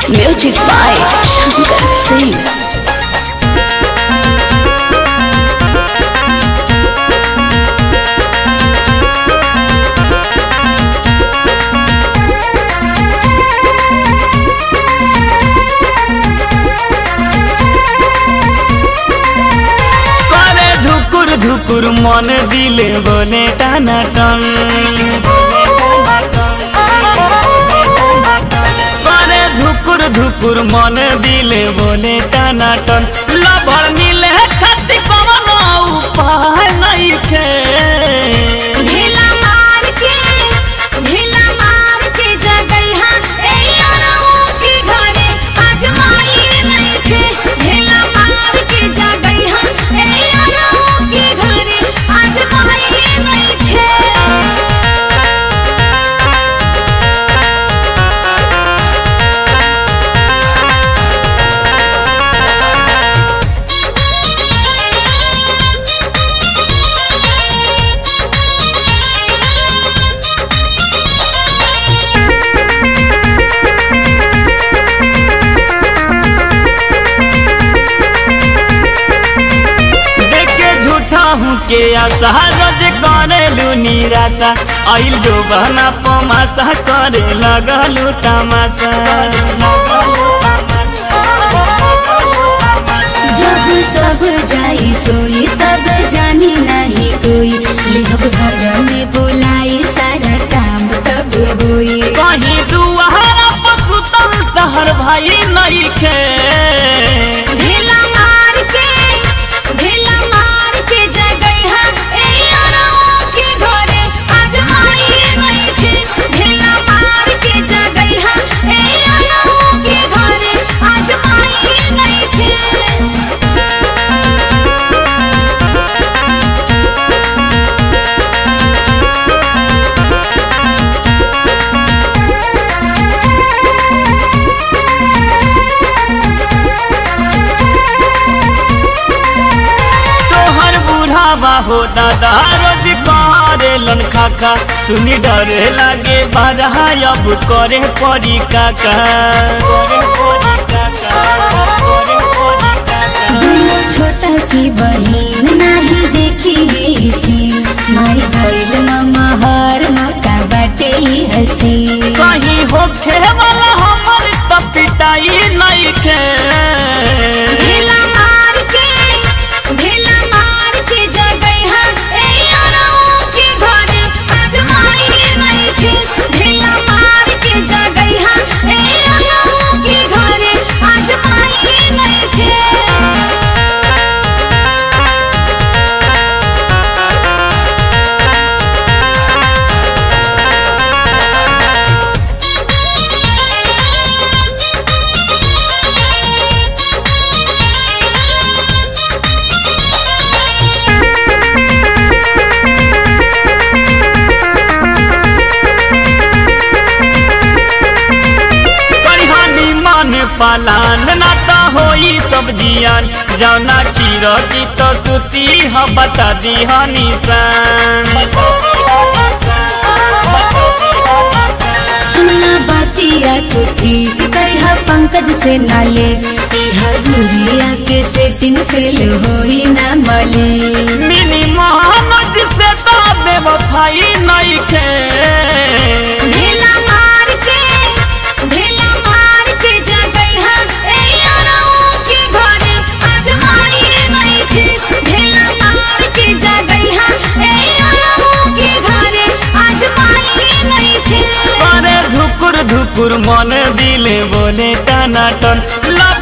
Music by Shankar Singh. করে ধুকুর ধুকুর মন দিলে বলে টানা টন করে ধুকুর ধুকুর মন দিলে বলে টানা টন লবর মিলে খাতি কমন উপায় নাই খে ढीला मार के ढीला मार के जगैहा ए यारवो के घरे आजमाई नइखे ढीला मार के जगैहा ए यारवो के घरे आजमाई नइखे देखे झूठा हूँ के आशा रोज करे लू निराशा आइल जो बहना पमाशा करे लगलू तमाशा जब सब जाई सोई तब जानी नहीं कोई लेहब घर में बुलाई सारा काम तब होई कहीं दुआरा पसुतल तहर भाई नहीं खे ढीला मार के ढीला मार के जगैहा ए यारवो के घरे आजमाई नइखे ढीला मार के जगैहा ए यारवो के घरे आजमाई नइखे तोहर बूढ़ावा हो दादा रोज करे लन खाका सुनी डरे लागे बारह अब करे पड़ी काका करे पड़ी काका करे पड़ी काका दुनो छोटा की बहिन नाही देखी सीन मारी गइल मामा हर मौका बाटे ही हसी कहीं होखे वाला हमर त पिटाई नहीं खे ढीला मार के ढीला मार के जगैहा ए यारवो के घरे आजमाई नइखे ढीला मार के जगैहा ए यारवो के घरे आजमाई नइखे करिहानी मान पालान ना त होई सब्जियान जौना कीरो की तो सुती ह बता दी निशान सुनना बातिया तो ठीक कहा पंकज से नाले इहा दूरिया के सेटिंग फेल होई ना मले मिनी मोहम्मद से तो बेवफाई नहीं खे ढीला मार के ढीला मार के जगैहा ए यारवो के घरे आजमाई नइखे ढीला मार के जगैहा ए यारवो के घरे आजमाई नइखे करे धुकुर धुकुर मन दिले बोले टना टन लब